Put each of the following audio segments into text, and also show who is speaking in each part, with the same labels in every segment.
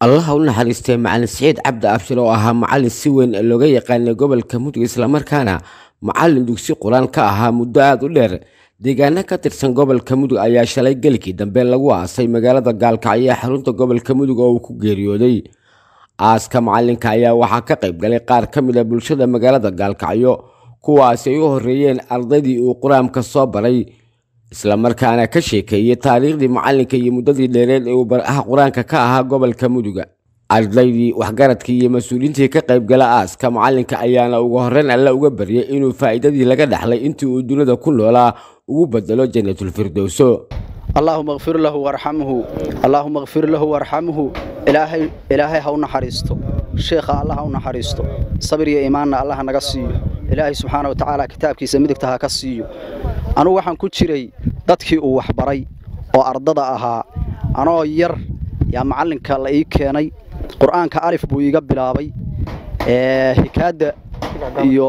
Speaker 1: allaha u naxariistay macalin siciid cabdi abshir oo ahaa macalin si weyn looga yaqaanay gobolka mudug islamarkaana macalin dugsi qur-aan ka ahaa muddo aada u dheer deegaano ka tirsan gobolka mudug ayaa shalay gelikii dambe lagu aasay magaalada gaalkacyo ee xarunta gobolka mudug oo uu ku geeriyooday aaska macalinka ayaa waxaa ka qayb galay qaar ka mid a bulshada magaalada gaalkacyo kuwaasi ay u horreeyeen ardaydii uu qur-aanka soo baray islamarkaana ka sheekeeyey taariikhdii macalinka iyo muddadii dheereed ee uu baraha qur-aanka ka ahaa gobolka muduga ardaydii waxgaradkii iyo mas-uuliyiintii ka qaybgala aaska macalinka ayaana ugu horreyn alle uga baryay inuu faa'iidadii laga dhaxlay intii uu dunida ku noolaa ugu bedelo janatulfirdowso
Speaker 2: allaahuma kfir lahu warxamhu allaahuma kfir lahu warxamhu ilaahay ilaahay ha u naxariisto sheekha allah ha u naxariisto sabir iyo iimaanna allah naga siiyo ilaahay subxaana wa tacaala kitaabkiisa midigta ha ka siiyo anugu waxaan ku jiray dadkii uu waxbaray oo ardada ahaa anoo yar yaa macallinka la ii keenay qur'aanka alif buu iiga bilaabay hikaadda iyo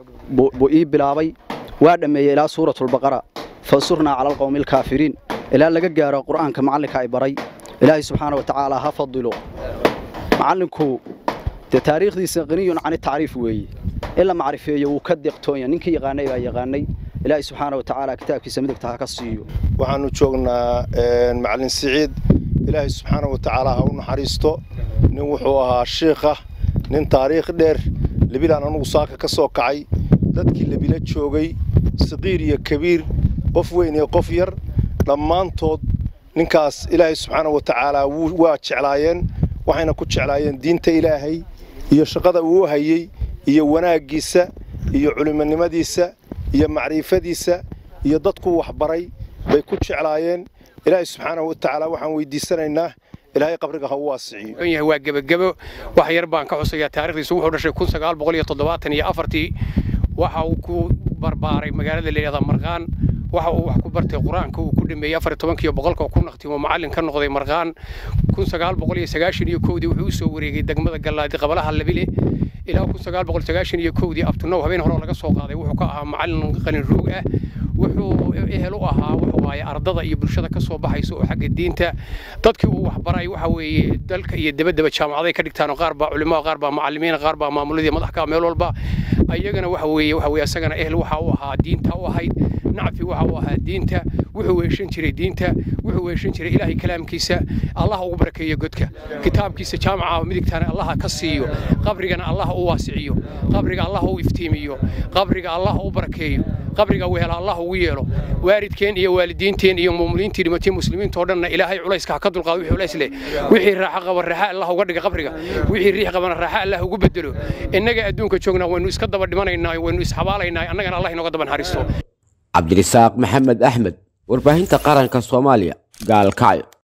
Speaker 2: buu ii bilaabay waa dhammeeyey ilaa suuratulbaqara fansurnaa cala alqowmi alkaafiriin ilaa laga gaaro qur'aanka macallinka ay baray ilaahay subxaana wa tacaala ha fadilo macallinku dee taariikhdiisa qaniyun cani tacriif weeye in la macrifeeyo wuu ka deeqtoonya ninkii yaqaanay baa yaqaanay ilaahay subxaana wa tacaala kitaabkiisa midigta ha ka siiyo
Speaker 3: waxaannu joognaa macallin siciid ilaahay subxaana wa tacaala ha u naxariisto nin wuxuu ahaa shiikha nin taariikh dheer lebilaan anugu saaka ka soo kacay dadkii lebila joogay saqiir iyo kabiir qof weyn iyo qof yar dhammaantood ninkaas ilaahay subxaana wa tacaala waa jeclaayeen waxayna ku jeclaayeen diinta ilaahay iyo shaqada uu hayey iyo wanaaggiisa iyo culimonimadiisa iyo macriifadiisa iyo dadkuu waxbaray bay ku jeclaayeen ilaahay subxaanahu wa tacaala waxaan weydiisanaynaa ilaahay qabriga ha u waasiciyo
Speaker 4: waa gebagebo wax yar baan ka xusayaa taarikhdiisu wuxuu dhashay kun sagaal boqol iyo toddobaatan iyo afartii waxa uu ku barbaaray magaalada layidhahda marqaan waxa uu wax ku bartay qur-aanka uu ku dhameeyey afar tobankiiyo boqolka ku naqtimo macallin ka noqday marqaan kun sagaal boqol iyo sagaashan iyo kowdii wuxuu u soo wareegay degmada gallaadi qabalaha labile ilaa kun sagaal boqol sagaashan iyo kowdii abtunow habeen hore laga soo qaaday wuxuu ka ahaa macallin qalin roog ah wuxuu ehel u ahaa waxa waaye ardada iyo bulshada ka soo baxaysa oo xagga diinta dadkii uu waxbaray waxa weeye dalka iyo dabadaba jaamacaday ka dhigtaan qaar baa culimada qaar baa macallimiin qaar baa maamuladii madaxka meel walba ayagana waxa weeye waxa weeye asagana ehel waxa u ahaa diinta u ahayd nacfi waxa uu ahaa diinta wuxuu weeshan jiray diinta wuxuu weeshan jiray ilaahay kalaamkiisa allah ugu barakeeyo godka kitaabkiisa jaamaca midigtana allah ka siiyo qabrigana allah u waasiciyo qabriga allah u iftiimiyo qabriga allah u barakeeyo qabriga wehela allah ugu yeelo waalidkeen iyo waalidiinteen iyo muuminiintii dhimatay muslimiinta oo dhanna ilaahay culayska ha ka dulqaado wixii culays leh wixii raaxo qaba raaxa allah uga dhiga qabriga wixii riix qabana raaxa allah ugu bedelo innaga adduunka joognaa waynu iska daba dhimanaynaa waynu isxabaalaynaa annagana allah inooga daba naxariisto
Speaker 1: cabdirisaaq maxamed axmed warbaahinta qaranka soomaaliya gaalkacyo